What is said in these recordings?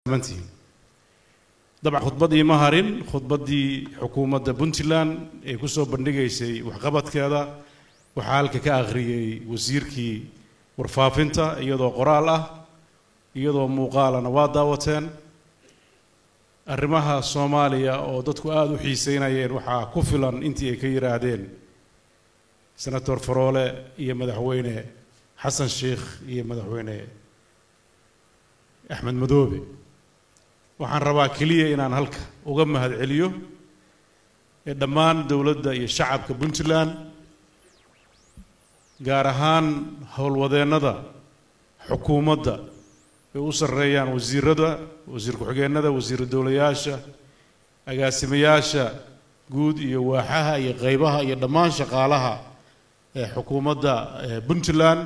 mantihiin dabcan khudbaddii ma harin khudbaddii xukuumadda puntland ee ku soo bandhigaysay waxqabadkeeda waxaa halka ka akhriyey wasiirkii warfaafinta iyadoo qoraal ah iyadoo muuqaalana waa daawateen arrimaha soomaaliya oo dadku aada u xiiseynayeen waxaa ku filan intii ay ka yidhaahdeen senator faroole iyo madaxweyne xasan sheikh iyo madaxweyne axmed madoobe waxaan rabaa keliya inaan halka uga mahad celiyo ee dhammaan dowladda iyo shacabka puntland gaar ahaan howlwadeennada xukuumadda ay u sarreeyaan wasiirada wasiir ku-xigeenada wasiiru dowlayaasha agaasimayaasha guud iyo waaxaha iyo qeybaha iyo dhammaan shaqaalaha ee xukuumadda puntland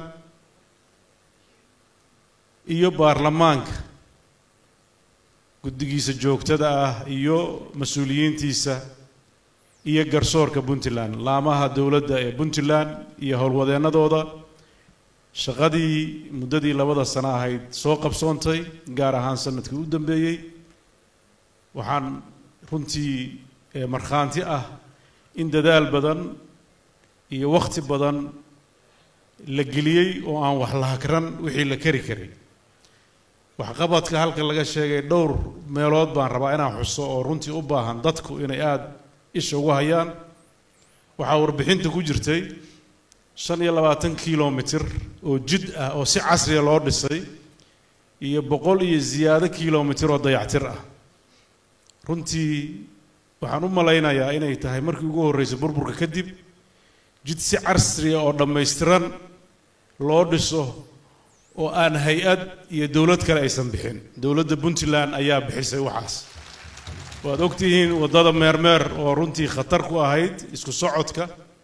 iyo baarlamaanka guddigiisa joogtada ah iyo mas-uuliyiintiisa iyo garsoorka puntland laamaha dowladda ee puntland iyo howlwadeennadooda shaqadii muddadii labada sano ahayd soo qabsoontay gaar ahaan sanadkii u dambeeyey waxaan runtii markhaanti ah in dadaal badan iyo wakhti badan la geliyey oo aan wax la hakran wixii la kari karay waxqabadka halka laga sheegay dhowr meelood baan rabaa inaan xuso oo runtii u baahan dadku inay aada isha ugu hayaan waxaa warbixinta ku jirtay shan iyo labaatan kilomitir oo jid ah oo si casriya loo dhisay iyo boqol iyo ziyaado kilomitir oo dayactir ah runtii waxaan u malaynayaa inay tahay markii ugu horreysay burburka kadib jid si casriya oo dhammaystiran loo dhiso oo aan hay-ad iyo dowlad kale aysan bixin dowladda puntland ayaa bixisay waxaas waad ogtihiin waddada meermeer oo runtii khatar ku ahayd isku socodka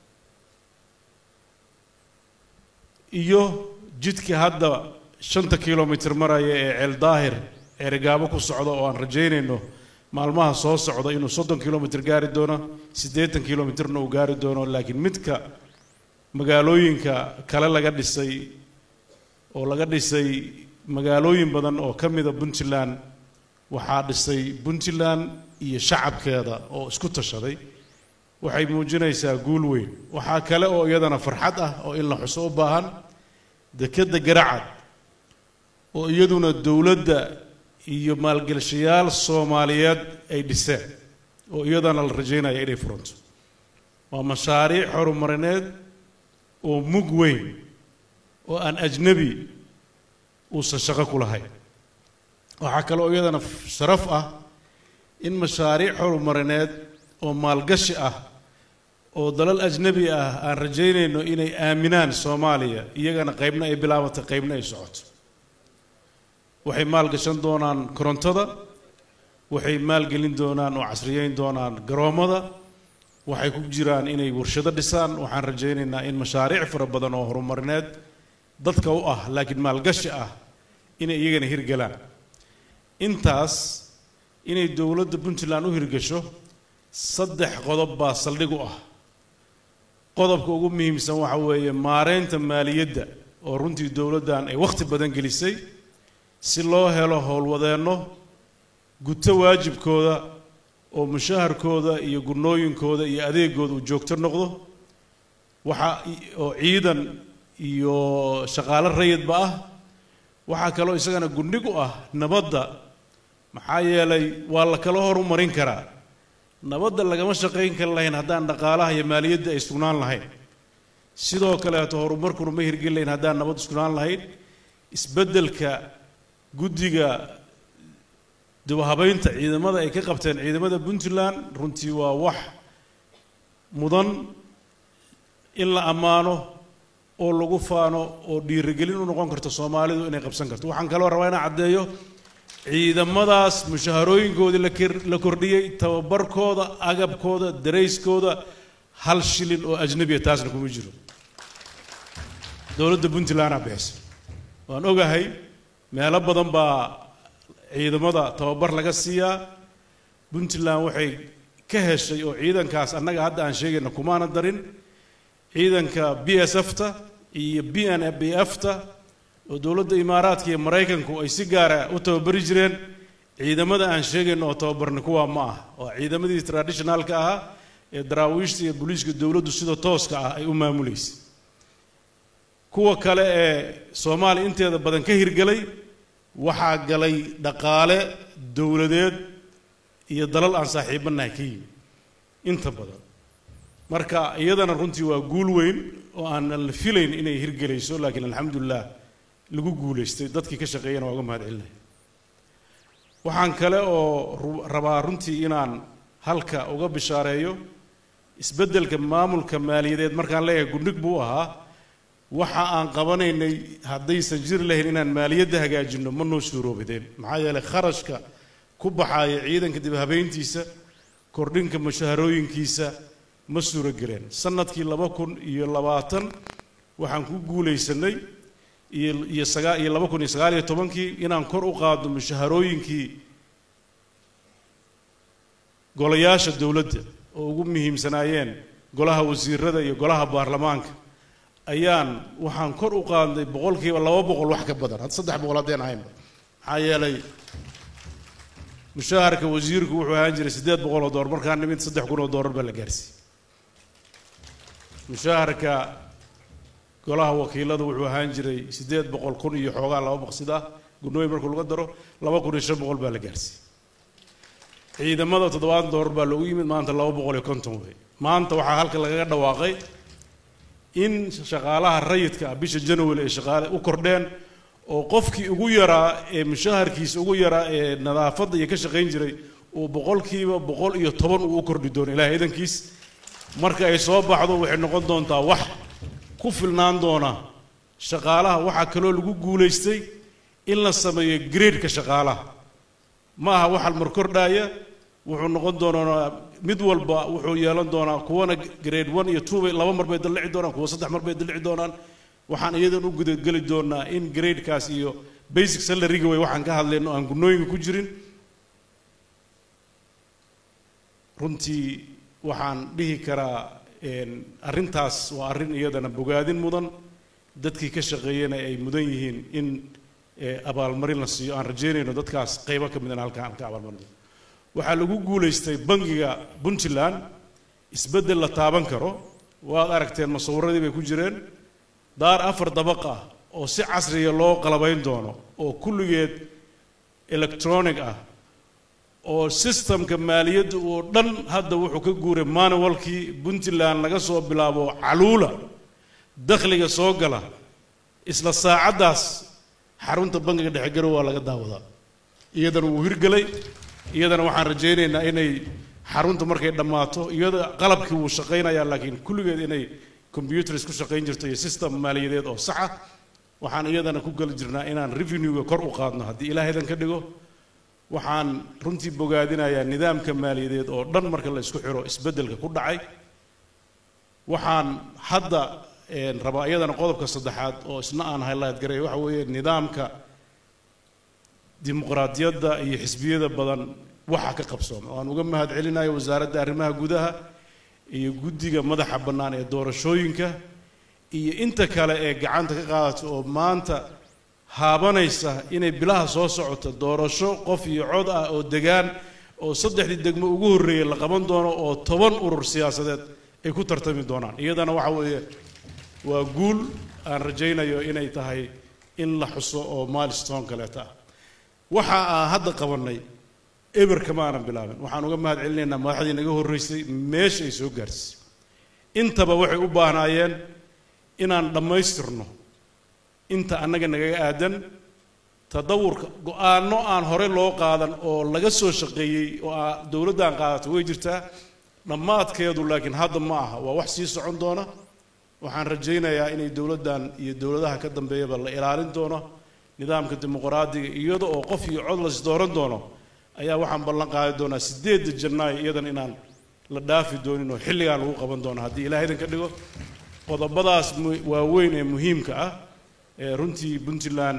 iyo jidka hadda shanta kilomitir maraya ee ceel daahir ceerigaabo ku socda oo aan rajaynayno maalmaha soo socda inuu soddon kilomitir gaari doono siddeetan kilomitirna uu gaari doono laakiin midka magaalooyinka kale laga dhisay oo laga dhisay magaalooyin badan oo ka mida puntland waxaa dhisay puntland iyo shacabkeeda oo isku tashaday waxay muujinaysaa guul weyn waxaa kale oo iyadana farxad ah oo in la xuso u baahan dekedda garacad oo iyaduna dowladda iyo maalgelshayaal soomaaliyeed ay dhiseen oo iyadana la rajaynaya inay furanto waa mashaariic horumarineed oo mug weyn oo aan ajnebi uusan shaqo ku lahayn waxaa kale oo iyadana sharaf ah in mashaariic horumarineed oo maalgashi ah oo dalal ajnebi ah aan rajaynayno inay aaminaan soomaaliya iyagana qaybna ay bilaabatay qaybna ay socoto waxay maalgashan doonaan korontada waxay maalgelin doonaan oo casriyeyn doonaan garoommada waxay ku jiraan inay warshado dhisaan waxaan rajaynaynaa in mashaariic fara badan oo horumarineed dadka u ah laakiin maalgashi ah inay iyagana hirgalaan intaas inay dowladda puntland u hirgasho saddex qodob baa saldhig u ah qodobka ugu muhiimsan waxa weeye maareynta maaliyadda oo runtii dowladdan ay wakhti badan gelisay si loo helo howlwadeenno guto waajibkooda oo mushaharkooda iyo gunooyinkooda iyo adeegooda uu joogto noqdo waxa oo ciidan iyo shaqaalo rayidba ah waxaa kaloo isagana gundhig u ah nabadda maxaa yeelay waa la kala horumarin karaa nabadda lagama shaqayn kari lahayn haddaan dhaqaalaha iyo maaliyadda ay sugnaan lahayn sidoo kaleeto horumarkuna ma hirgeli lahayn haddaan nabad sugnaan lahayn isbeddelka guddiga dibhabaynta ciidamada ay ka qabteen ciidamada puntland runtii waa wax mudan in la ammaano oo lagu faano oo dhiirigelin u noqon karto soomaalidu inay qabsan karto waxaan kaloo rabaa inaan caddeeyo ciidamadaas mushaharooyinkoodii la kordhiyey tababarkooda agabkooda darayskooda hal shilin oo ajnabiya taasna kuma jiro dowladda puntlandaa bixisa waan ogahay meelo badan baa ciidamada tababar laga siiyaa puntland waxay ka heshay oo ciidankaas annaga hadda aan sheegayna kumaana darin ciidanka b s f ta iyo b n b f ta oo dowladda imaaraadka iyo maraykanku ay si gaara u tababari jireen ciidamada aan sheegayno oo tababarni kuwaa ma ah waa ciidamadii traditionalka ahaa ee daraawiishta iyo booliiska dowladdu sida tooska ah ay u maamuleysay kuwa kale ee soomaaliya inteeda badan ka hirgelay waxaa galay dhaqaale dowladeed iyo dalal aan saaxiibanahay ka yimi inta badan marka iyadana runtii waa guul weyn oo aanan la filayn inay hirgelayso laakiin alxamdulilah lagu guulaystay dadkii ka shaqeeyana waa uga mahad celinaya waxaan kale oo rabaa runtii inaan halka uga bishaareeyo isbeddelka maamulka maaliyadeed markaan leeyahay gundhig buu ahaa waxa aan qabanaynay haddaysan jiri lahayn inaan maaliyadda hagaajinno ma noo suuroobideen maxaa yeelay kharashka ku baxaaya ciidanka dib habeyntiisa kordhinka mushaharooyinkiisa ma suuro geleen sanadkii laba kun iyo labaatan waxaan ku guulaysanay iyo iyo sagaa iyo laba kun iyo sagaal iyo tobankii inaan kor u qaadno mushaharooyinkii golayaasha dowladda oo ugu muhiimsanaayeen golaha wasiirada iyo golaha baarlamaanka ayaan waxaan kor u qaadnay boqolkiiba laba boqol wax ka badan had saddex boqol haddeen ahaynba maxaa yeelay mushaharka wasiirku wuxuu ahaan jiray siddeed boqol oo doolar markaan nimid saddex kun oo doolar baa la gaarsiiyey mushaharka golaha wakiiladu wuxuu ahaan jiray siddeed boqol kun iyo xoogaa laba boqsid ah gunooyin markuu laga daro laba kun iyo shan boqol baa la gaarsiiyey ciidamada toddobaatan doolar baa loogu yimid maanta laba boqol iyo konton wey maanta waxaa halka lagaga dhawaaqay in shaqaalaha rayidka ah bisha january ay shaqaale u kordheen oo qofkii ugu yaraa ee mushaharkiisa ugu yaraa ee nadaafadda iyo ka shaqayn jiray uu boqolkiiba boqol iyo toban uu u kordhi doono ilahay idankiis marka ay soo baxdo waxay noqon doontaa wax ku filnaan doona shaqaalaha waxaa kaloo lagu guulaystay in la sameeyo gradeka shaqaalaha ma aha waxal mar kordhaaya wuxuu noqon doonaa mid walba wuxuu yeelan doonaa kuwana grade one iyo two bay laba mar bay dallici doonaan kuwa saddex mar bay dallici doonaan waxaan iyadan u gudageli doonaa in gradekaas iyo basic salaryga way waxaan ka hadlayno aan gunooyinka ku jirin runtii waxaan dhihi karaa arrintaas waa arrin iyadana bogaadin mudan dadkii ka shaqeeyana ay mudan yihiin in abaalmarin la siiyo aan rajeynayno dadkaas qaybo ka midana halkaan aan ka abaalmarino waxaa lagu guulaystay bangiga puntland isbeddel la taaban karo waad aragteen masawiradii bay ku jireen daar afar dabaq ah oo si casriya loo qalabayn doono oo kulligeed electronic ah oo systemka maaliyadda oo dhan hadda wuxuu ka guuray manualkii puntland laga soo bilaabo caluula dakhliga soo gala isla saacaddaas xarunta bangiga dhexe garow waa laga daawadaa iyadana wuu hirgelay iyadana waxaan rajaynaynaa inay xarunta markay dhammaato iyada qalabkii wuu shaqaynayaa laakiin kulligeed inay computers ku shaqayn jirto iyo system maaliyadeed oo saxa waxaan iyadana ku geli jirnaa inaan revenue-ga kor u qaadno haddii ilaahaydan ka dhigo waxaan runtii bogaadinayaa nidaamka maaliyadeed oo dhan marka la isku xiro isbeddelka ku dhacay waxaan hadda rabaa iyadana qodobka saddexaad oo isna aan highlight garay waxa weeye nidaamka dimuqraadiyadda iyo xisbiyada badan waxa ka qabsooma waan uga mahad celinayo wasaaradda arrimaha gudaha iyo guddiga madaxa bannaan ee doorashooyinka iyo inta kale ee gacanta ka qaadata oo maanta haabanaysa inay bilaha soo socoto doorasho qof iyo cod ah oo degaan oo saddexdii degmo ugu horreeyay la qaban doono oo toban urur siyaasadeed ay ku tartami doonaan iyadana waxa weeye waa guul aan rajaynayo inay tahay in la xuso oo milestone kaleeta ah waxa aan hadda qabannay eber kama aanan bilaabin waxaan uga mahad celinaynaa madaxdii naga horreysay meesha ay soo gaarsiisay intaba waxay u baahnaayeen inaan dhammaystirno inta annaga nagaga aadan tadawurka go-aanno aan hore loo qaadan oo laga soo shaqeeyey oo aa dowladdan qaadato way jirtaa dhammaadkeedu laakiin hadda ma aha waa wax sii socon doona waxaan rajaynayaa inay dowladdan iyo dowladaha ka dambeeyaba la ilaalin doono nidaamka dimuqraadiga iyada oo qof iyo cod las dooran doono ayaa waxaan ballan qaadi doonaa sideedda janaayo iyadan inaan la dhaafi doonin oo xilligaan lagu qaban doono haddii ilaah idan ka dhigo qodobadaas waaweyn ee muhiimka ah ee runtii puntland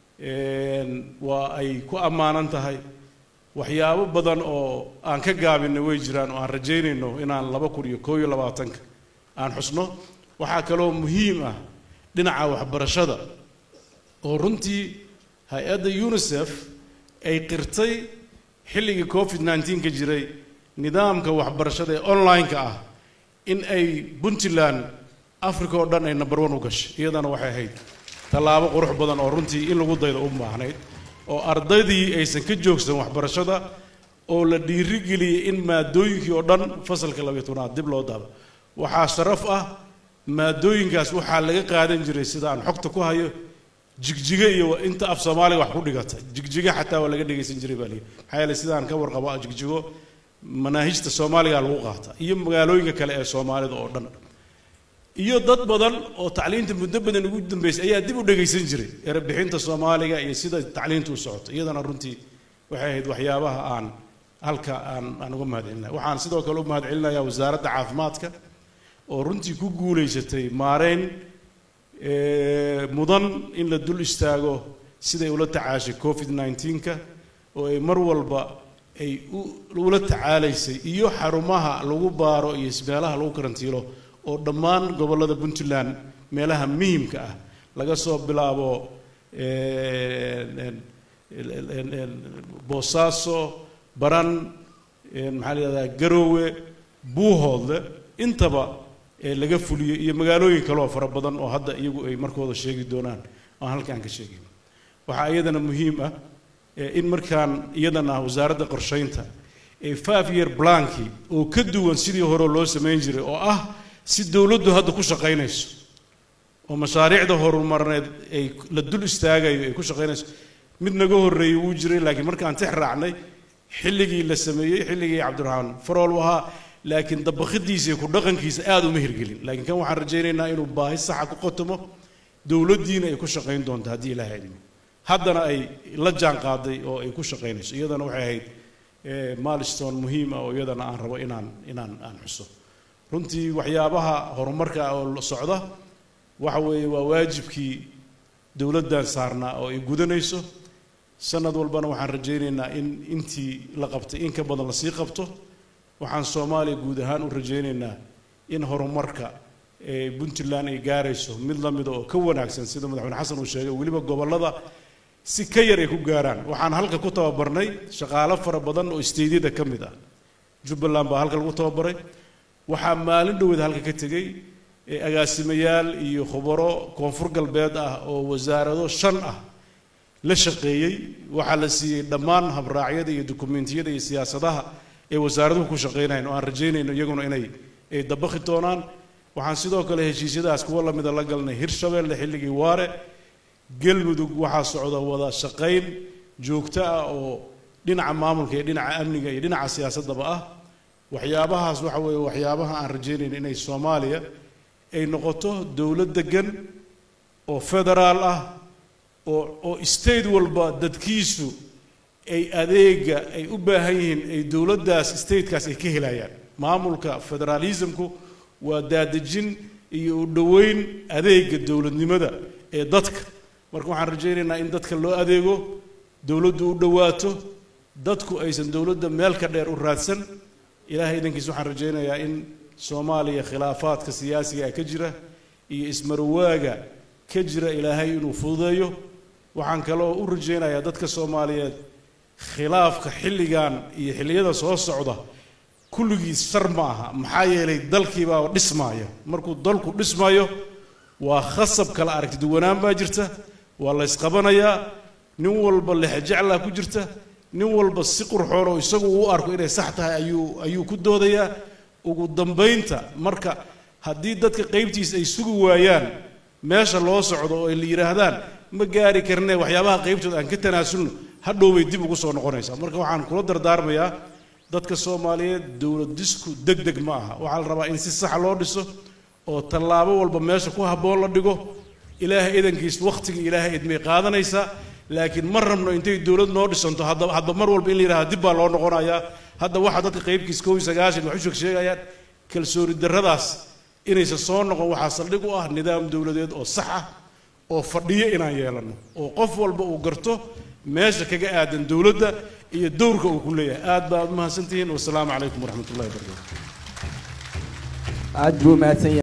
waa ay ku ammaanan tahay waxyaabo badan oo aan ka gaabinay way jiraan oo aan rajaynayno inaan laba kun iyo koo iyo labaatanka aan xusno waxaa kaloo muhiim ah dhinaca waxbarashada oo runtii hay-adda unisef ay qirtay xilligii covid nneteen ka jiray nidaamka waxbarashada ee online-ka ah in ay puntland africa oo dhan ay number one u gashay iyadana waxay ahayd tallaabo qurux badan oo runtii in lagu daydo u baahnayd oo ardaydii aysan ka joogsan waxbarashada oo la dhiirigeliyey in maadooyinkii oo dhan fasalka labayo tobnaad dib loo daabo waxaa sharaf ah maadooyinkaas waxaa laga qaadan jiray sida aan xogta ku hayo jigjiga iyo inta af soomaaliga wax ku dhigata jigjiga xataa waa laga dhegaysan jiray baa lii maxaa yeelay sidaan ka warqabo jigjigo manaahijta soomaaliga lagu qaata iyo magaalooyinka kale ee soomaalida oo dhan iyo dad badan oo tacliinta muddo badan ugu dambeysay ayaa dib u dhegaysan jiray erebixinta soomaaliga iyo sida tacliintu u socoto iyadana runtii waxay ahayd waxyaabaha aan halka aan aan uga mahadcelinaya waxaan sidoo kale u mahadcelinayaa wasaaradda caafimaadka oo runtii ku guulaysatay maareyn mudan in la dul istaago siday ula tacaashay covid nneteen-ka oo ay mar walba ay ula tacaalaysay iyo xarumaha lagu baaro iyo meelaha lagu karantiilo oo dhammaan gobollada puntland meelaha muhimka ah laga soo bilaabo boosaaso baran maxaa la yihahdaa garoowe buuhoodle intaba laga fuliyey iyo magaalooyin kaleoo fara badan oo hadda iyagu ay markooda sheegi doonaan aan halkaan ka sheegin waxaa iyadana muhiim ah in markaan iyadana wasaaradda qorshaynta ee five year blankii oo ka duwan sidii hore loo samayn jiray oo ah si dowladdu hadda ku shaqaynayso oo mashaariicda horumarneed ay la dul istaagayo ay ku shaqaynayso mid naga horreeyey wuu jiray laakiin markaan tix raacnay xilligii la sameeyey xilligii cabdiraxmaan farool u ahaa laakiin dabakhidiisa iyo ku dhaqankiisa aada uma hirgelin laakiin kan waxaan rajaynaynaa inuu baahi saxa ku qatomo dowladdiina ay ku shaqayn doonto haddii ilaahay idmo haddana ay la jaan qaaday oo ay ku shaqaynayso iyadana waxay ahayd milestone muhiim ah oo iyadana aan rabo inaan inaan aan xuso runtii waxyaabaha horumarka oo socda waxa weeye waa waajibkii dowladdan saarnaa oo ay gudanayso sanad walbana waxaan rajaynaynaa in intii la qabtay in ka badan lasii qabto waxaan soomaaliya guud ahaan u rajaynaynaa in horumarka ee puntland ay gaarayso mid la mida oo ka wanaagsan sida madaxweyne xasan uu sheegay weliba gobollada si ka yar ay ku gaaraan waxaan halka ku tababarnay shaqaalo fara badan oo isteydyada ka mid ah jubbaland baa halka lagu tababaray waxaa maalin dhoweed halka ka tegey agaasimayaal iyo khubaro koonfur galbeed ah oo wasaarado shan ah la shaqeeyey waxaa la siiyey dhammaan habraacyada iyo dukumentiyada iyo siyaasadaha ee wasaaraduhu ku shaqaynayan oo aan rajaynayno iyaguna inay ay dabakhi doonaan waxaan sidoo kale heshiisyadaas kuwa lamida la galnay hirshabeelle xilligii waare galmudug waxaa socda wada shaqayn joogto ah oo dhinaca maamulka iyo dhinaca amniga iyo dhinaca siyaasaddaba ah waxyaabahaas waxa weeye waxyaabaha aan rajaynayno inay soomaaliya ay noqoto dowlad degan oo federaal ah oo oo state walba dadkiisu ay adeega ay u baahan yihiin ay dowladdaas statekaas ay ka helayaan maamulka federaalismku waa daadejin iyo u dhoweyn adeega dowladnimada ee dadka marka waxaan rajaynaynaa in dadka loo adeego dowladdu u dhowaato dadku aysan dowladda meel ka dheer u raadsan ilaahay idankiis waxaan rajaynayaa in soomaaliya khilaafaadka siyaasiga ka jira iyo ismarowaaga ka jira ilaahay inuu fududeeyo waxaan kaloo u rajaynayaa dadka soomaaliyeed khilaafka xilligan iyo xilliyada soo socda kulligiis shar ma aha maxaa yeelay dalkiibaa dhismaaya markuu dalku dhismayo waa khasab kala aragti duwanaan baa jirta waa la ysqabanayaa nin walba lexjeclaa ku jirta nin walba si qurxoon oo isagu uu arko inay sax tahay ayuu ayuu ku doodayaa ugu dambaynta marka haddii dadka qaybtiisa ay sugi waayaan meesha loo socdo oo ay la yidhaahdaan ma gaari karne waxyaabaha qaybtooda aan ka tanaasulno hadhow bay dib ugu soo noqonaysaa marka waxaan kula dardaarmayaa dadka soomaaliyeed dowlad disku deg deg ma aha waxaa la rabaa in si saxa loo dhiso oo tallaabo walba meesha ku habboon la dhigo ilaahay idankiis wakhtiga ilaahay idmay qaadanaysaa laakiin ma rabno intay dowlad noo dhisanto hadda hadba mar walba in la yidhahda dib baa loo noqonayaa hadda waxaa dadka qaybkiis kow iyo sagaashan wax u sheeg sheegayaan kalsooni darradaas inaysan soo noqon waxaa saldhig u ah nidaam dowladeed oo sax ah oo fadhiyo inaan yeelanno oo qof walba uu garto meesha kaga aadan dowladda iyo dowrka uu ku leeyahay aad baa ad mahadsantihiin wasalaamu calaykum waraxmat ullahi wabarakatu aad buu mahadsan yahay